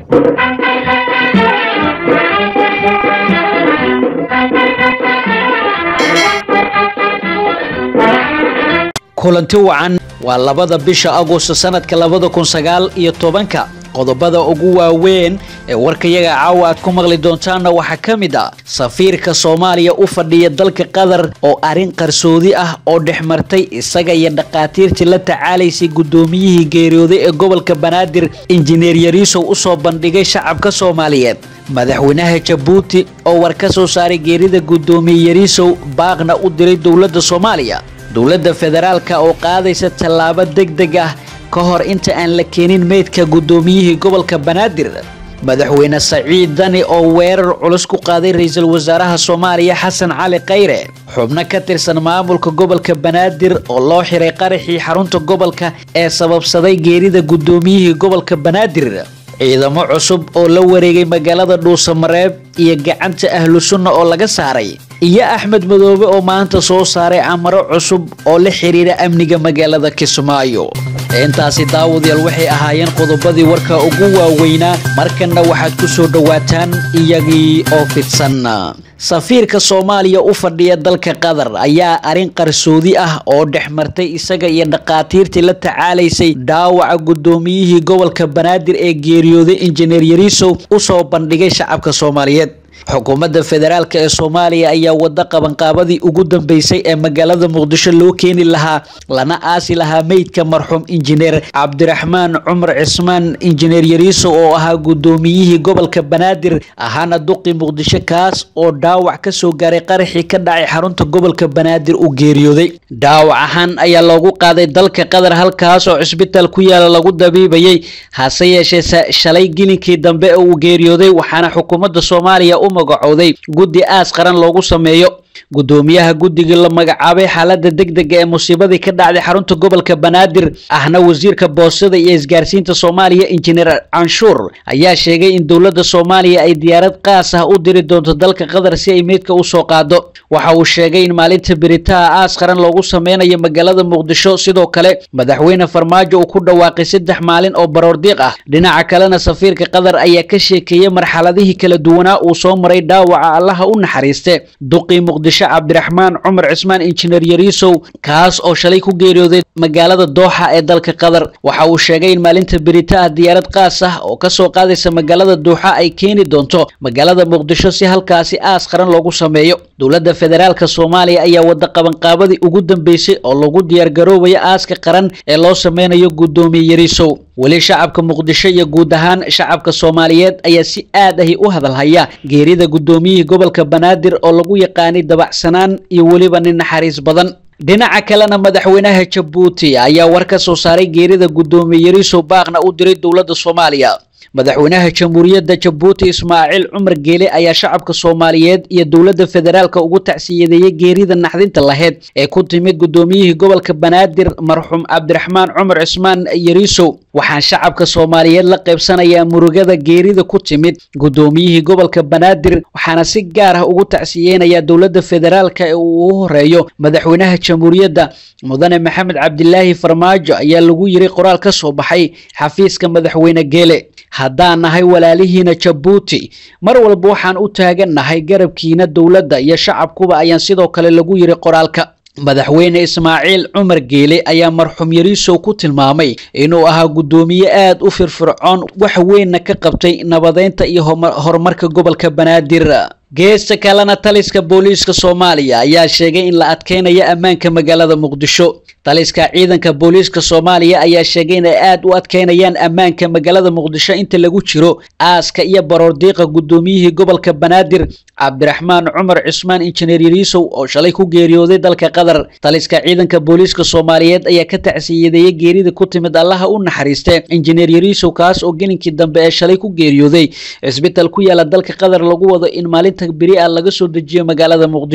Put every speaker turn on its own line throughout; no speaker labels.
kulanti wacan waa labada bisha agosto sanadka labada kun sagaal iyo tobanka qodobada ugu waaweyn ee warkayaga caawa aad ku maqli doontaanna waxaa ka mid ah safiirka soomaaliya u fadhiya dalka qatar oo arrin qarsoodi ah oo dhex martay isaga iyo dhakhaatiirtii la tacaalaysay guddoomiyihii geeriyooday ee gobolka banaadir injineer yariisow usoo bandhigay shacabka soomaaliyeed madaxweynaha jabuuti oo war ka soo saaray geerida guddoomiye yariisow baaqna u diray dowladda soomaaliya dowladda federaalka oo qaadaysa tallaabo deg deg ah ka hor inta aan la keenin meydka guddoomiyihii gobolka banaadir madaxweyne saciid dani oo weerar culus ku qaaday ra-iisul wasaaraha soomaaliya xasan cali khayre xubno ka tirsan maamulka gobolka banaadir oo loo xiray qaraxii xarunta gobolka ee sababsaday geerida guddoomiyihii gobolka banaadir ciidamo cusub oo la wareegay magaalada dhuusamareeb iyo gacanta ahlu sunna oo laga saaray iyo axmed madoobe oo maanta soo saaray amaro cusub oo la xiriira amniga magaalada kismaayo intaasi daawadayaal waxay ahaayeen qodobadii warka ugu waaweynaa markanna waxaad ku soo dhowaataan iyagii oo fidsan safiirka soomaaliya u fadhiya dalka qatar ayaa arrin qarsoodi ah oo dhex martay isaga iyo dhakhaatiirtii la tacaalaysay dhaawaca guddoomiyihii gobolka banaadir ee geeriyooday injineer yariisow usoo bandhigay shacabka soomaaliyeed xukuumadda federaalk ee soomaaliya ayaa wada qabanqaabadii ugu dambeysay ee magaalada muqdisho loo keeni lahaa lana aasi lahaa meydka marxuum injineer cabdiraxmaan cumar cismaan injineer yariisow oo ahaa guddoomiyihii gobolka banaadir ahaana duqi muqdisho kaas oo dhaawac ka soo gaaray qaraxii ka dhacay xarunta gobolka banaadir uu geeriyooday dhaawac ahaan ayaa loogu qaaday dalka qatar halkaas oo cisbitaal ku yaala lagu dabiibayay hase yeeshee shalay gilinkii dambe ee uu geeriyooday waxaana xukuumadda soomaaliya u magacowday guddi aas qaran loogu sameeyo guddoomiyaha guddigii la magacaabay xaalada deg dega ee musiibadii ka dhacday xarunta gobolka banaadir ahna wasiirka boostada iyo isgaarsiinta soomaaliya injineer canshuur ayaa sheegay in dowladda soomaaliya ay diyaarad qaas ah u diri doonto dalka qatar si ay meydka usoo qaado waxa uu sheegay in maalinta beritaha aas qaran loogu sameynayo magaalada muqdisho sidoo kale madaxweyne farmaajo uu ku dhawaaqay saddex maalin oo baroordiiq ah dhinaca kalena safiirka qatar ayaa ka sheekeeyey marxaladihii kala duwanaa uu soo maray dhaawaca allaha u naxariiste duqii muqdisho cabdiraxmaan cumar cismaan injineer yariisow kaas oo shalay ku geeriyooday magaalada dooxa ee dalka qatar waxa uu sheegay in maalinta beritaha diyaarad qaas ah oo kasoo qaadaysa magaalada duuxa ay keeni doonto magaalada muqdisho si halkaasi aas qaran loogu sameeyo dowladda federaalka soomaaliya ayaa wada qabanqaabadii ugu dambeysay oo lagu diyaargaroobayo aaska qaran ee loo sameynayo guddoomiye yariisow weli shacabka muqdisho iyo guud ahaan shacabka soomaaliyeed ayaa si aad ahi u hadalhaya geerida guddoomiyihii gobolka banaadir oo lagu yaqaanay dabacsanaan iyo weliba nin naxariis badan dhinaca kalena madaxweynaha jabuuti ayaa war ka soo saaray geerida guddoomiye yariisow baaqna u diray dowladda soomaaliya madaxweynaha jamhuuriyadda jabuuti ismaaciil cumar geele ayaa shacabka soomaaliyeed iyo dowladda federaalka ugu tacsiyadeeyey geerida naxdinta laheyd ee ku timid guddoomiyihii gobolka banaadir marxuum cabdiraxmaan cumar cismaan yariisow waxaan shacabka soomaaliyeed la qaybsanayaa murugada geerida ku timid guddoomiyihii gobolka banaadir waxaana si gaar ah ugu tacsiyeynayaa dowladda federaalka ee uu u horeeyo madaxweynaha jamhuuriyadda mudane maxamed cabdilaahi farmaajo ayaa lagu yiri qoraal ka soo baxay xafiiska madaxweyne geele haddaan nahay walaalihiina jabuuti mar walba waxaan u taagannahay garabkiina dowladda iyo shacabkuba ayaan sidoo kale lagu yiri qoraalka madaxweyne ismaaciil cumar geele ayaa marxuum yariisow ku tilmaamay inuu ahaa guddoomiye aad u firfircoon wax weynna ka qabtay nabadeynta iyo horumarka gobolka banaadir geesta kalena taliska booliiska soomaaliya ayaa sheegay in la adkeynayo ammaanka magaalada muqdisho taliska ciidanka booliiska soomaaliya ayaa sheegay inay aad u adkeynayaan ammaanka magaalada muqdisho inta lagu jiro aaska iyo baroordiiqa guddoomiyihii gobolka banaadir cabdiraxmaan cumar cismaan injineer yariisow oo shalay ku geeriyooday dalka qatar taliska ciidanka booliiska soomaaliyeed ayaa ka tacsiyadeeyey geerida ku timid allaha u naxariiste injineer yariisow kaas oo gelinkii dambe ee shalay ku geeriyooday cisbital ku yaala dalka qatar lagu wado in maalinta beri ah laga soo dejiyo magaalada muqdisho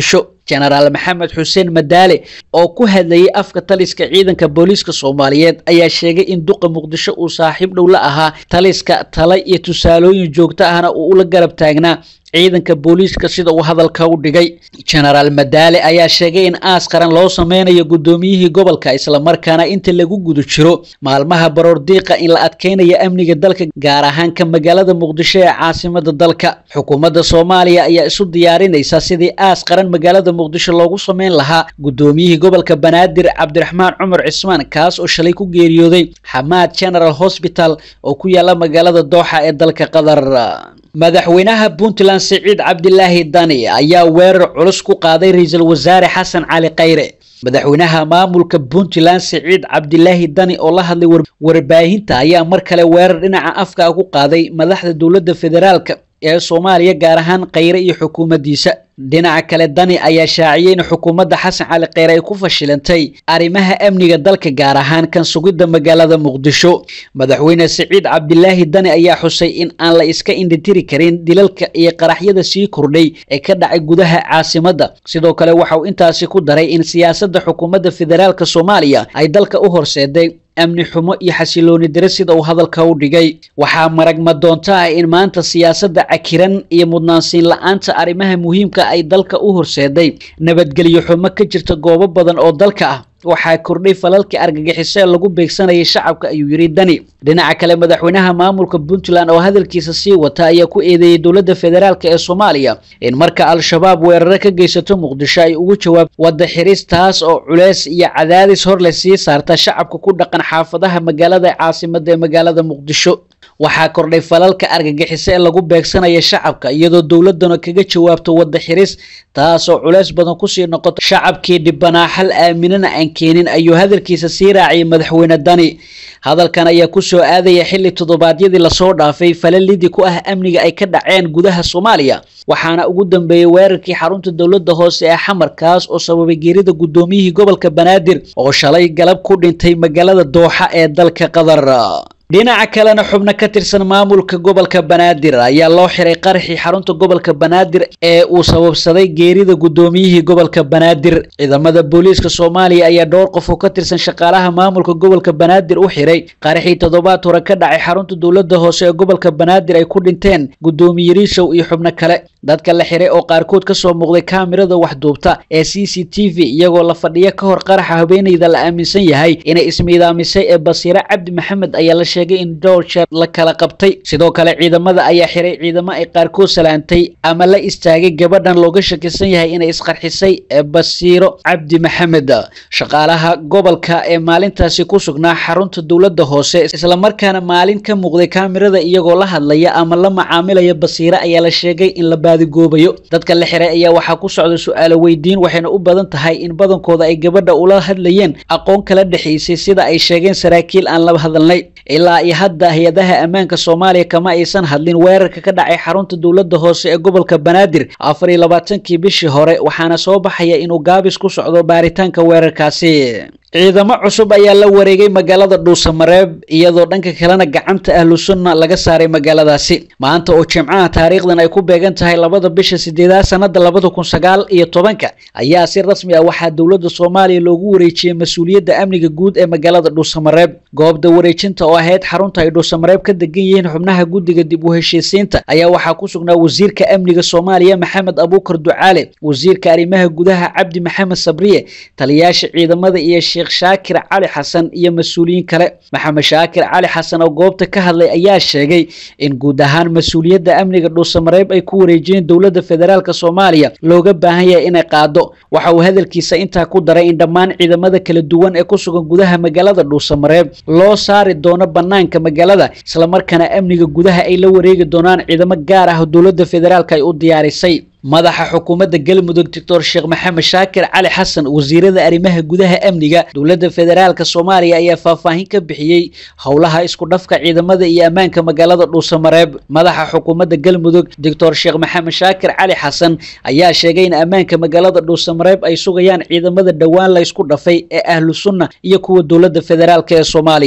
jenaraal maxamed xuseen madaale oo ku hadlayay afka taliska ciidanka booliiska soomaaliyeed ayaa sheegay in duqa muqdisho uu saaxiib dhow la ahaa taliska tala iyo tusaalooyin joogto ahna uu ula garab taagnaa ciidanka booliiska sida uu hadalka u dhigay jenaraal madaale ayaa sheegay in aas qaran loo sameynayo guddoomiyihii gobolka islamarkaana inta lagu guda jiro maalmaha baroordiiqa in la adkeynayo amniga dalka gaar ahaan ka magaalada muqdisho ee caasimada dalka xukuumadda soomaaliya ayaa isu diyaarinaysa sidii aas qaran magaalada muqdisho loogu sameyn lahaa guddoomiyihii gobolka banaadir cabdiraxmaan cumar cismaan kaas oo shalay ku geeriyooday xamaad general hosbital oo ku yaala magaalada dooxa ee dalka qatar madaxweynaha puntland siciid cabdilaahi dani ayaa weerar culus ku qaaday ra-iisul wasaare xasan cali khayre madaxweynaha maamulka puntland siciid cabdilaahi dani oo la hadlay warbaahinta ayaa mar kale weerar dhinaca afka ku qaaday madaxda dowladda federaalka ee soomaaliya gaar ahaan khayre iyo xukuumaddiisa dhinaca kale dani ayaa shaaciyey in xukuumadda xasan cali kheyre ay ku fashilantay arrimaha amniga dalka gaar ahaan kan sugidda magaalada muqdisho madaxweyne siciid cabdilaahi dani ayaa xusay in aan la iska indhitiri karin dilalka iyo qaraxyada sii kordhay ee ka dhacay gudaha caasimadda sidoo kale waxa uu intaasi ku daray in siyaasadda xukuumadda federaalka soomaaliya ay dalka u horseeday amni xumo iyo xasilooni dare sida uu hadalka u dhigay waxaa maragma doonto ah in maanta siyaasadda cakiran iyo mudnaansiin la-aanta arrimaha muhiimka ay dalka u horseeday nabadgelyo xumo ka jirta goobo badan oo dalka ah waxaa kordhay falalkii argagixiso ee lagu beegsanayay shacabka ayuu yidhi dani dhinaca kale madaxweynaha maamulka puntland oo hadalkiisa sii wata ayaa ku eedeeyey dowladda federaalk ee soomaaliya in marka al-shabaab weeraro ka geysato muqdisho ay ugu jawaab wadda xiris taas oo culeys iyo cadaadis hor le sii saarta shacabka ku dhaqan xaafadaha magaalada caasimada ee magaalada muqdisho waxaa kordhay falalka argagixiso ee lagu beegsanaya shacabka iyadoo dowladana kaga jawaabto wadda xiris taasoo culeys badan kusii noqoto shacabkii dhibanaa xal aaminana aan keenin ayuu hadalkiisa sii raaciyay madaxweyne dani hadalkan ayaa kusoo aadaya xilli toddobaadyadii lasoo dhaafay falalidii ku ah amniga ay ka dhaceen gudaha soomaaliya waxaana ugu dambeeyey weerarkii xarunta dowladda hoose ee xamar kaas oo sababay geerida guddoomiyihii gobolka banaadir oo shalay galab ku dhintay magaalada dooxa ee dalka qatar dhinaca kalena xubno ka tirsan maamulka gobolka banaadir ayaa loo xiray qaraxii xarunta gobolka banaadir ee uu sababsaday geerida guddoomiyihii gobolka banaadir ciidamada booliiska soomaaliya ayaa dhowr qof oo ka tirsan shaqaalaha maamulka gobolka banaadir u xiray qaraxii toddobaad hore ka dhacay xarunta dowladda hoose ee gobolka banaadir ay ku dhinteen guddoomiye riishow iyo xubno kale dadka la xiray oo qaarkood kasoo muuqday kaamirada waxduubta ee c c t v iyagoo la fadhiya ka hor qaraxa haweeneyda la aaminsan yahay inay ismiidaamisay ee basiire cabdi maxamed ayaa la sheegay in dhowr jeer la kala qabtay sidoo kale ciidamada ayaa xiray ciidamo ay qaarkood salaantay ama la istaagay gabadhan looga shakisan yahay inay isqarxisay ee basiiro cabdi maxamed shaqaalaha gobolka ee maalintaasi ku sugnaa xarunta dowladda hoose islamarkaana maalin ka muuqday kaamirada iyagoo la hadlaya ama la macaamilaya basiire ayaa la sheegay in la baadigoobayo dadka la xiray ayaa waxaa ku socda su-aalo weydiin waxayna u badan tahay in badankooda ay gabadha ula hadlayeen aqoon kala dhexaysay sida ay sheegeen saraakiil aan la hadalnay ilaa iyo hadda hay-adaha ammaanka soomaaliya kama aysan hadlin weerarka ka dhacay xarunta dowladda hoose ee gobolka banaadir afar iyo labaatankii bishii hore waxaana soo baxaya inuu gaabis ku socdo baaritaanka weerarkaasi ciidamo cusub ayaa la wareegay magaalada dhuusamareeb iyadoo dhanka kalena gacanta ahlu sunna laga saaray magaaladaasi maanta oo jimcaha taariikhdan ay ku beegan tahay labada bisha sideedaad sanada labada kun sagaal iyo tobanka ayaa si rasmi ah waxaa dowladda soomaaliya loogu wareejiyey mas-uuliyadda amniga guud ee magaalada dhuusamareeb goobda wareejinta oo ahayd xarunta ay dhuusamareeb ka degan yihiin xubnaha guddiga dib u heshiisiinta ayaa waxaa ku sugnaa wasiirka amniga soomaaliya maxamed abuukar ducaale wasiirka arrimaha gudaha cabdi maxamed sabriye taliyaasha ciidamada iyo sheekh shaakir cali xasan iyo mas-uuliyiin kale maxamed shaakir cali xasan oo goobta ka hadlay ayaa sheegay in guud ahaan mas-uuliyadda amniga dhuusamareeb ay ku wareejiyeen dowladda federaalk soomaaliya looga baahan yahay inay qaado waxa uu hadalkiisa intaa ku daray in dhammaan ciidamada kala duwan ee ku sugan gudaha magaalada dhuusamareeb loo saari doono banaanka magaalada islamarkaana amniga gudaha ay la wareegi doonaan ciidamo gaar ah dowladda federaalk ay u diyaarisay madaxa xukuumadda galmudug doctor sheekh maxamed shaakir cali xasan wasiirada arrimaha gudaha amniga dowladda federaalk soomaaliya ayaa faahfaahin ka bixiyey howlaha isku dhafka ciidamada iyo ammaanka magaalada dhuusamareeb madaxa xukuumadda galmudug doctor sheekh maxamed shaakir cali xasan ayaa sheegay in ammaanka magaalada dhuusamareeb ay sugayaan ciidamada dhowaan la ysku dhafay ee ahlu sunna iyo kuwa dowladda federaalk ee soomaaliya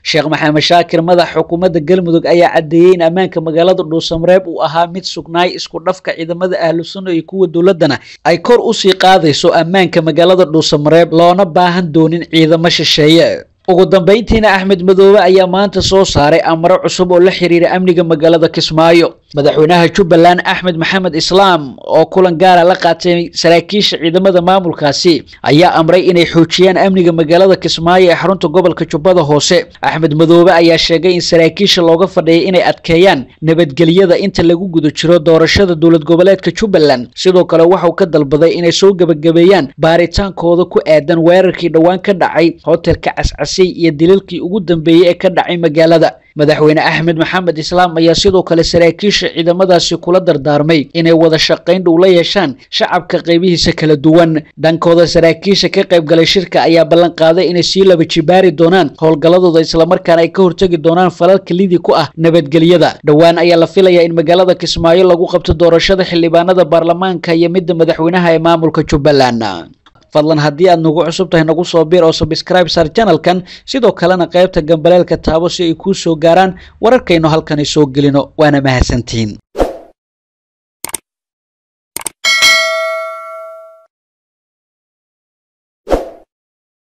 sheekh maxamed shaakir madax xukuumadda galmudug ayaa caddeeyey in ammaanka magaalada dhuusamareeb uu ahaa mid sugnaay isku dhafka ciidamada ahlu sunna iyo kuwa dowladdana ay kor usii qaadayso ammaanka magaalada dhuusamareeb loona baahan doonin ciidamo shisheeye ugu dambeyntiina axmed madoobe ayaa maanta soo saaray amaro cusub oo la xiriira amniga magaalada kismaayo madaxweynaha jubbaland axmed maxamed islaam oo kulan gaara la qaatay saraakiisha ciidamada maamulkaasi ayaa amray inay xoojiyaan amniga magaalada kismaayo ee xarunta gobolka jubbada hoose axmed madoobe ayaa sheegay in saraakiisha looga fadhiyay inay adkeeyaan nabadgelyada inta lagu guda jiro doorashada dowlad goboleedka jubbaland sidoo kale waxauu ka dalbaday inay soo gebagabeeyaan baaritaankooda ku aadan weerarkii dhowaan ka dhacay hotelka cascasay iyo dilalkii ugu dambeeyey ee ka dhacay magaalada madaxweyne axmed maxamed islaam ayaa sidoo kale saraakiisha ciidamadaasi kula dardaarmay inay wada shaqayn dhow la yeeshaan shacabka qaybihiisa kala duwan dhankooda saraakiisha ka qaybgalay shirka ayaa ballan qaaday inay sii laba jibaari doonaan howlgalladooda islamarkaana ay ka hortegi doonaan falalka lidi ku ah nabadgelyada dhowaan ayaa la filayaa in magaalada kismaayo lagu qabto doorashada xildhibaanada baarlamaanka iyo midda madaxweynaha ee maamulka jubbaland fadlan haddii aad nagu cusub tahay nagu soo biir oo sabscribe sar janalkan sidoo kalena qaybta gambaleelka taabo si ay kuu soo gaaraan wararkaynu halkani soo gelino waana mahadsantihiin